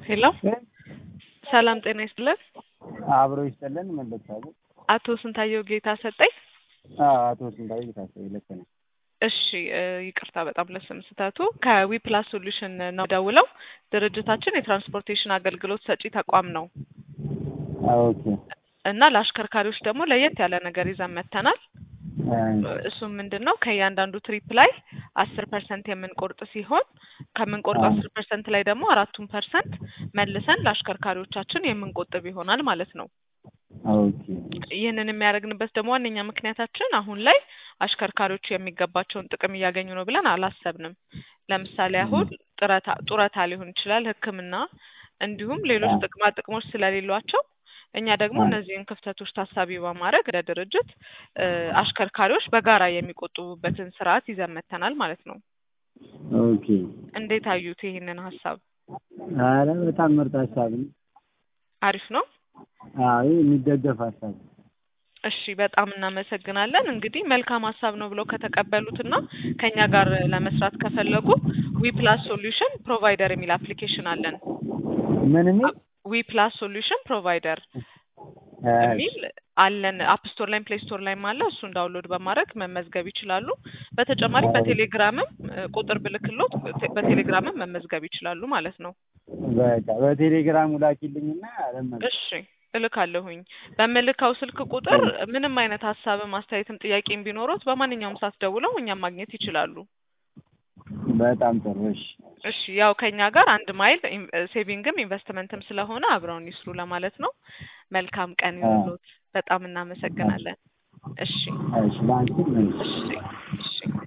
ሄሎ ሰላም ጤና ይስጥልን። አብሮ ይስጥልን። መለሳሉ አቶ ስንታየው ጌታ ሰጠኝ። አቶ ስንታየው ጌታቸው ልክ ነው። እሺ እ ይቅርታ በጣም ለስም ስህተቱ ከዊ ፕላስ ሶሉሽን ነው ደውለው። ድርጅታችን የትራንስፖርቴሽን አገልግሎት ሰጪ ተቋም ነው ኦኬ እና ለአሽከርካሪዎች ደግሞ ለየት ያለ ነገር ይዘን መጥተናል። እሱም ምንድን ነው ከእያንዳንዱ ትሪፕ ላይ አስር ፐርሰንት የምንቆርጥ ሲሆን ከምንቆርጥ አስር ፐርሰንት ላይ ደግሞ አራቱን ፐርሰንት መልሰን ለአሽከርካሪዎቻችን የምንቆጥብ ይሆናል ማለት ነው። ኦኬ ይህንን የሚያደርግንበት ደግሞ ዋነኛ ምክንያታችን አሁን ላይ አሽከርካሪዎቹ የሚገባቸውን ጥቅም እያገኙ ነው ብለን አላሰብንም። ለምሳሌ አሁን ጡረታ ጡረታ ሊሆን ይችላል፣ ሕክምና እንዲሁም ሌሎች ጥቅማ ጥቅሞች ስለሌሏቸው እኛ ደግሞ እነዚህን ክፍተቶች ታሳቢ በማድረግ እንደ ድርጅት እ አሽከርካሪዎች በጋራ የሚቆጥቡበትን ስርዓት ይዘን መጥተናል ማለት ነው። ኦኬ እንዴት አዩት ይህንን ሀሳብ? አረ በጣም ምርጥ ሀሳብ ነው። አሪፍ ነው። አይ የሚደገፍ ሀሳብ ነው። እሺ በጣም እናመሰግናለን። እንግዲህ መልካም ሀሳብ ነው ብለው ከተቀበሉትና ከኛ ጋር ለመስራት ከፈለጉ ዊ ፕላስ ሶሉሽን ፕሮቫይደር የሚል አፕሊኬሽን አለን። ምን የሚል ዊ ፕላስ ሶሉሽን ፕሮቫይደር የሚል አለን። አፕ ስቶር ላይም ፕሌይ ስቶር ላይም አለ። እሱን ዳውንሎድ በማድረግ መመዝገብ ይችላሉ። በተጨማሪም በቴሌግራምም እ ቁጥር ብልክሎት በቴሌግራምም መመዝገብ ይችላሉ ማለት ነው። በቃ በቴሌግራሙ ላኪልኝና ለምን እሺ እልካለሁኝ። በምልካው ስልክ ቁጥር ምንም አይነት ሀሳብም አስተያየትም ጥያቄም ቢኖሩት በማንኛውም ሰዓት ደውለው እኛም ማግኘት ይችላሉ። በጣም ጥሩ። እሺ እሺ ያው ከኛ ጋር አንድ ማይል ኢን- ሴቪንግም ኢንቨስትመንትም ስለሆነ አብረውን ይስሩ ለማለት ነው። መልካም ቀን ይሁንልዎት። በጣም እናመሰግናለን። እሺ እሺ ለአንቺም እሺ እሺ እሺ